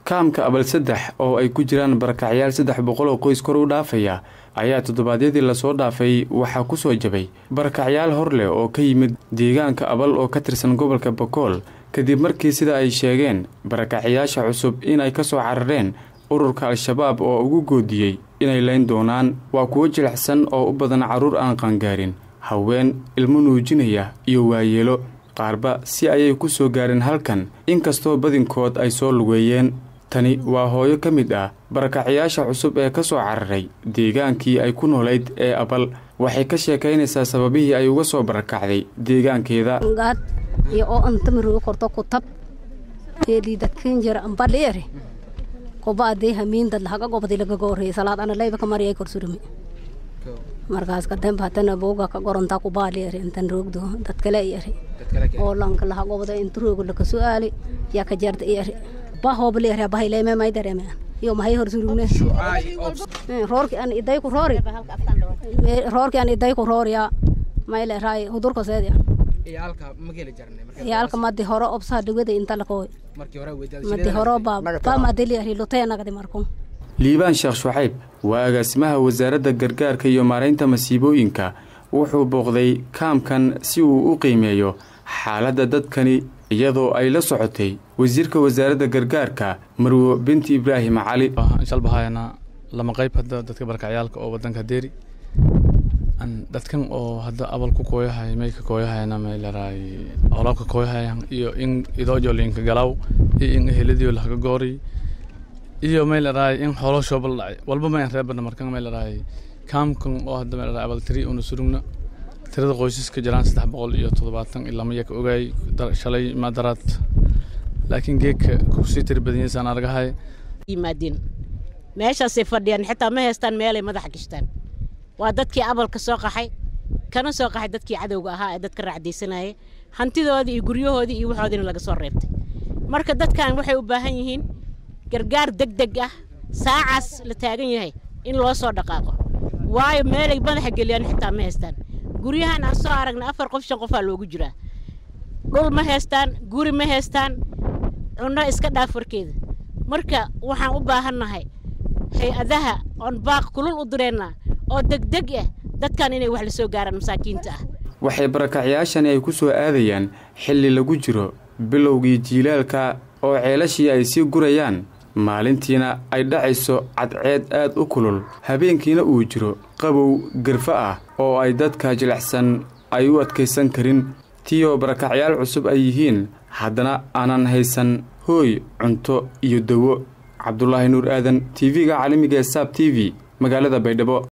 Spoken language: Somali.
kaamka abal saddex oo ay ku jiraan barakacyaal saddex boqol oo qoys kor u dhaafaya ayaa toddobaadyadii lasoo dhaafay waxaa ku soo jabay barakacyaal hor leh oo ka yimid deegaanka abal oo ka tirsan gobolka bakool kadib markii sida ay sheegeen barakacyaasha cusub inay ka soo carareen ururka al-shabaab oo ugu goodiyey inay layn doonaan waa kuwo jilicsan oo u badan carruur aan qaangaarin haween ilmo nuujinaya iyo waayeelo qaarba si ayay ku soo gaareen halkan inkastoo badinkood ay soo lugeeyeen tani waa hooyo ka mid ah barakacyaasha cusub ee ka soo cararay deegaankii ay ku noolayd ee abal waxay ka sheekaynaysaa sababihii ay uga soo barakacday deegaankeeda iyo oo antamiruga korto kutab eeliidadkanjara ambadheere kobaadee hamiindad lahaga gobdi lagaga horreeyay salaad ana layba ka mariyay korsurumi markaas kadamba hatana booga ka gorontaa kubaaleere intan roogdo dad kale iyare oo lanka laha gobda inta roogo laka su'aali yaa ka jarda iyare ba hoobaleere bahayleeme may dareeme iyo mahay horsurugne roorki an iday ku roori roorki an iday ku rooriya mayle raay hudurka seedia yaalka madi horo obsaha dhawada inta lakooy madi horo bamadeliari luteenagadi marku liibaan sheekh shucayb waa agaasimaha wasaaradda gargaarka iyo maaraynta masiibooyinka wuxuu booqday kaamkan si uu u qiimeeyo xaaladda dadkani iyadoo ay la socotay wasiirka wasaaradda gargaarka marwo binti ibraahim cali shalbahayana lama qayb hadda dadka barakacyaalka oo wadanka deeri dadkan oo hadda abal ku kooyahay may ka kooyahayana may laraay olabka kooyahayan iyo in idoojo linka galaw iyo in eheladiyo laga goori iyo may laraay in xoolo shoobal dhacay walba may reebana markan may laraay kaamkan oo hadda may laraay abal tiri una surugna tirada qoysaska jiraan saddex boqol iyo toddobaatan ilaa maya ka ogaay shalay maadaraad laakiin geedka kusii tiri badanyasaan argahay yimaadeen meeshaasay fadhiyaan xitaa ma haystaan meelay madaxa gashtaan waa dadkii abalka soo qaxay kana soo qaxay dadkii cadowga ahaa ee dadka raacdaysanayay hantidoodii iyo guryahoodii iyo waxoodiina laga soo reebtay marka dadkan waxay u baahan yihiin gargaar deg deg ah saacaas la taagan yahay in loo soo dhaqaaqo waayo meelay madaxa geliyaan xitaa ma haystaan guryahan aan soo aragna afar qof shan qofaa loogu jiraa dhul ma haystaan guri ma haystaan cunno iska dhaaf warkeeda marka waxaan u baahannahay hay-adaha oon baaq kulul u direennaa oo degdeg ah dadkan inay wax la soo gaaraan masaakiinta ah waxay barakacyaashani ay ku soo aadayaan xilli lagu jiro bilowgii jiilaalka oo ceelashii ay sii gurayaan maalintiina ay dhacayso cadceed aad u kulul habeenkiina uu jiro qabow garfo ah oo ay dadka jilicsan ay u adkaysan karin tiioo barakacyaal cusub ay yihiin haddana aanan haysan hooy cunto iyo dawo cabdulaahi nuur aadan tv-ga caalamiga ee saab t v magaalada baydhabo